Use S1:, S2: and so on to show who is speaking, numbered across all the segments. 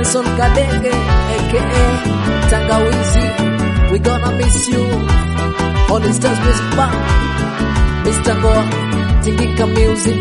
S1: Benson Kadenge aka Tangawizi, we gonna miss you. Holy Stars Music Band, Mr. Goa, Tingika Music.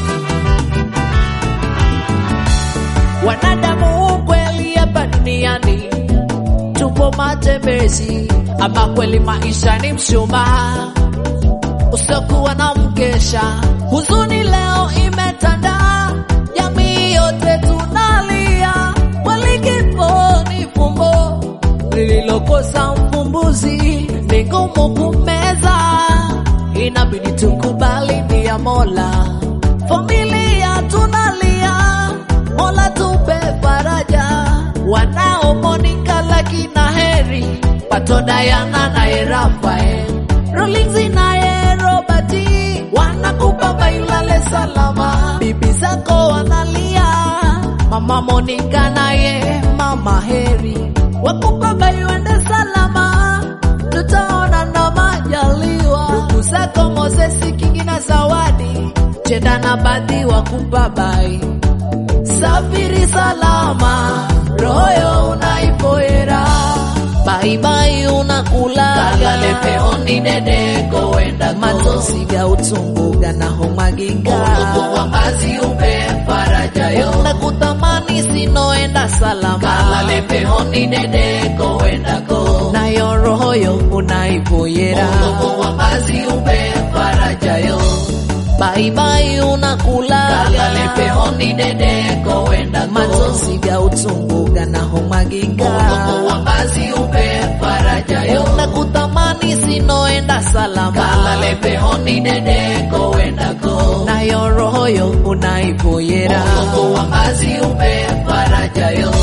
S1: Wanadamu kweli hapa duniani tupo matembezi, ama kweli maisha ni mshumaa usiokuwa na mkesha. Huzuni leo imetanda, jamii yote tunalia, kweli kifo ni fumbo lililokosa mfumbuzi, ni ngumu kumeza, inabidi tukubali ni ya Mola. Familia tunalia, Mola tupe faraja, wanao Monica lakina heri, Pato Diana naye Rafael, Rollins naye Robert, wanakupa bailale salama, bibi zako wanalia, mama Monica naye mama Heri, wakupa baiwende salama, tutaona na majaliwa, ndugu zako Moses Kingi na Zawadi, Chenda na Badhi wakupa bai safiri salama, royo unaipoera baibai unakula
S2: Kalale peoni dede goenda
S1: matosi ga utumbo ganahomagiga
S2: Mungu wa mazi upe faraja yo
S1: nakutamani sinoenda salama
S2: Kalale peoni dede goenda go
S1: nayo rohoyo unaipoyera
S2: Mungu wa mazi upe faraja yo
S1: baibai unakula
S2: Kalale peoni dede goenda go
S1: matosi ga utumbo ganahomagiga
S2: Mungu wa mazi upe faraja yo
S1: nakutamani sinoenda salama
S2: Kalale peoni dede goenda go
S1: nayo rohoyo unaipoyera
S2: Mungu wa mazi upe faraja yo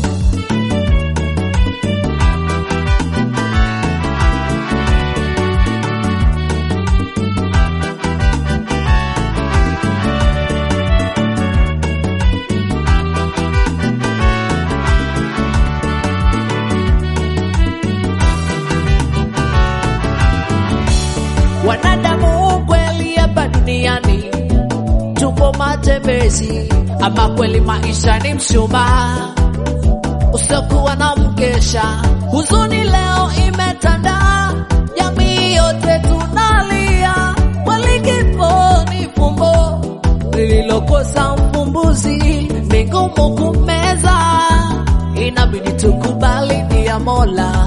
S1: wanadamu kweli hapa duniani tupo matembezi, ama kweli maisha ni mshumaa usiokuwa na mkesha. Huzuni leo imetanda, jamii yote tunalia, kweli kifo ni fumbo lililokosa mfumbuzi, ni ngumu kumeza, inabidi tukubali ni ya Mola.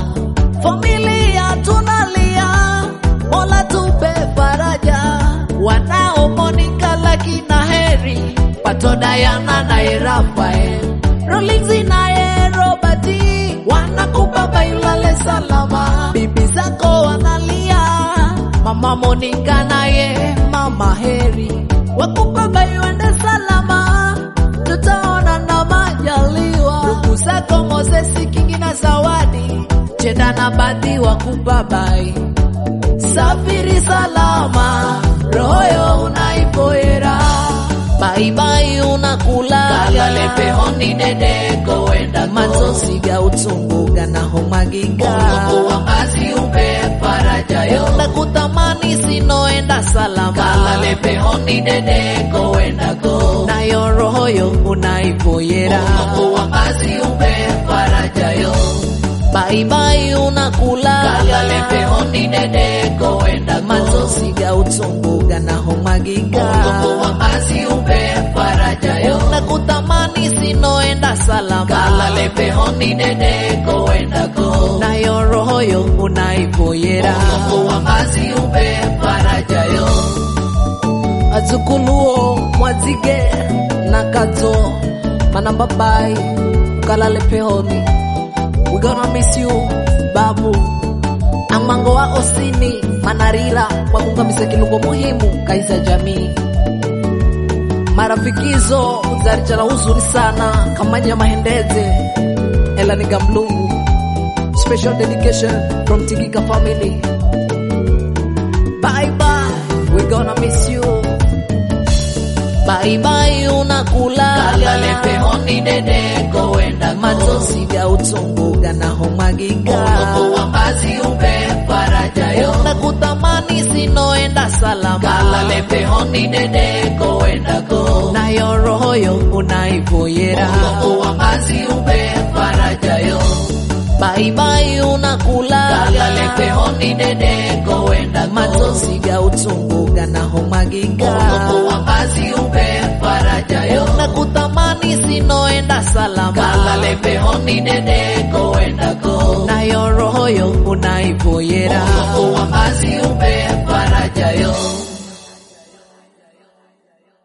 S1: Familia tunalia, Mola tupe faraja, wanao Monica lakina heri, Pato Diana naye Rafael, Rollins naye Robert, wanakupa bailale salama, bibi zako wanalia, mama Monica naye mama heri, wakupa baiwende salama, tutaona na majaliwa, ndugu zako Moses Kingi na Zawadi, Chenda na Badhi wakupa bai safiri salama, royo unaipoera baibai unakula
S2: Kalale peoni dede goenda go
S1: matosi ga utumbo ganahomagiga
S2: Mungu wa mazi upe faraja yo
S1: nakutamani sinoenda salama
S2: Kalale peoni dede goenda go
S1: nayo rohoyo unaipoyera
S2: Mungu wa mazi upe faraja yo
S1: baibai unakula
S2: Kalale peoni dede goenda go
S1: matosi ga utumbo ganahomagiga
S2: Mungu wa mazi upe faraja yo
S1: nakutamani sinoenda salama
S2: Kalale peoni dede goenda go
S1: nayo rohoyo unaipoyera
S2: Mungu wa mazi upe faraja yo
S1: azukuluo mwazige na kato manambabai ukalale pehoni we gonna miss you babu amango wa osini manarira wakungamisa kilungo muhimu kaisa jamii marafikizo uzarijala huzuri sana kamanya mahendeze elaniga mlungu special dedication from tigika family bye bye we gonna miss you bye bye unakula
S2: Kalale peoni dede goenda go
S1: matosi ga utumbo ganahomagiga
S2: Mungu wa mazi upe faraja yo
S1: nakutamani sinoenda salama
S2: Kalale peoni dede goenda go
S1: nayo rohoyo unaipoyera
S2: Mungu wa mazi upe
S1: baibai unakulaga
S2: kalale pehoni dedeko wenda go
S1: matosi ga utungu ganahomagiga
S2: Mungu wa ngazi upe faraja yo
S1: unakutamani sinoenda salama
S2: kalale pehoni dedeko